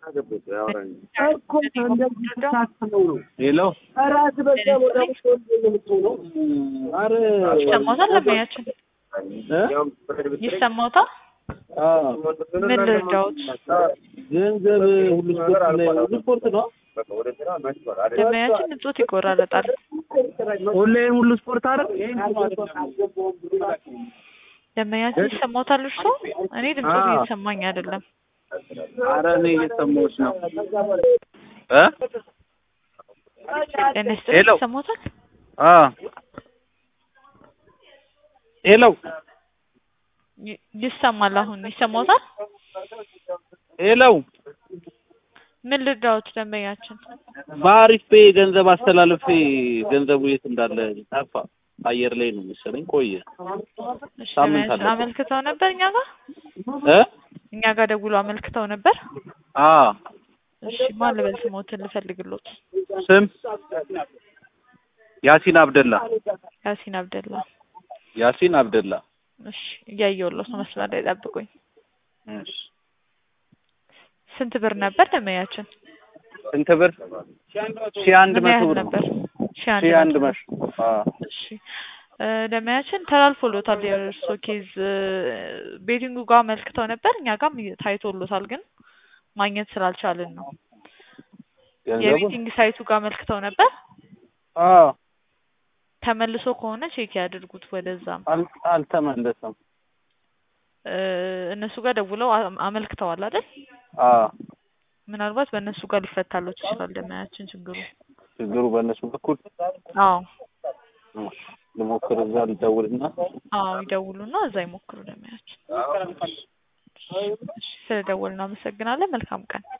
እኮ እንደዚህ ታስበው ነው። ሄሎ ራስ በዛ ቦታ ምትሆን የምትሆነው አረ ይሰማዎታል? ለማያችን እ? ይሰማዎታል? አዎ ምን ልርዳዎት? ገንዘብ ሁሉ ስፖርት ላይ ሁሉ ስፖርት ነው። ለማያችን እጾት ይቆራረጣል። ኦንላይን ሁሉ ስፖርት አረ ለማያችን ይሰማዎታል? እርሶ እኔ ድምጾት አዎ። እየተሰማኝ አይደለም። አረ እኔ እየሰማሁሽ ነው እ ጤና ይስጥልኝ። ሄሎ። ይሰማዎታል? አ ሄሎ ይ- ይሰማል። አሁን ይሰማዎታል? ሄሎ ምን ልርዳዎት? ደንበኛችን በአሪፍ ፔ ገንዘብ አስተላልፌ ገንዘቡ የት እንዳለ ጠፋ። አየር ላይ ነው መሰለኝ ቆየ እሺ፣ ሳምንት ለማያችን አለፈው። አመልክተው ነበር እኛ ጋር እ እኛ ጋር ደውሎ አመልክተው ነበር። አ እሺ፣ ማን ልበል ስሞትን ልፈልግሎት? ስም ያሲን አብደላ ያሲን አብደላ። ያሲን አብደላ እሺ፣ እያየሁሎት ነው። መስመር ላይ ጠብቁኝ። እሺ ስንት ብር ነበር ደንበኛችን? ስንት ብር ሺህ አንድ ምን መቶ ያህል ብር ነበር? ሺህ አንድ ሺህ አንድ መቶ መቶ አ እሺ እ ደንበኛችን ተላልፎሎታል። የእርሶ ኬዝ እ ቤቲንጉ ጋር አመልክተው ነበር። እኛ ጋርም ታይቶሎታል፣ ግን ማግኘት ስላልቻልን ነው። ገንዘቡ የቤቲንግ ሳይቱ ጋር አመልክተው ነበር። አ ተመልሶ ከሆነ ቼክ ያድርጉት። ወደዛም አል- አልተመለሰም። እ እነሱ ጋር ደውለው አ- አመልክተዋል አይደል? አ ምናልባት በእነሱ ጋር ሊፈታሎት ይችላል። ደንበኛችን ችግሩ ችግሩ በእነሱ በኩል አዎ እሺ፣ ልሞክር እዛ ልደውልና አዎ ይደውሉና እዛ ይሞክሩ። ደንበኛችን እሺ፣ ስለደወልን አመሰግናለን። መልካም ቀን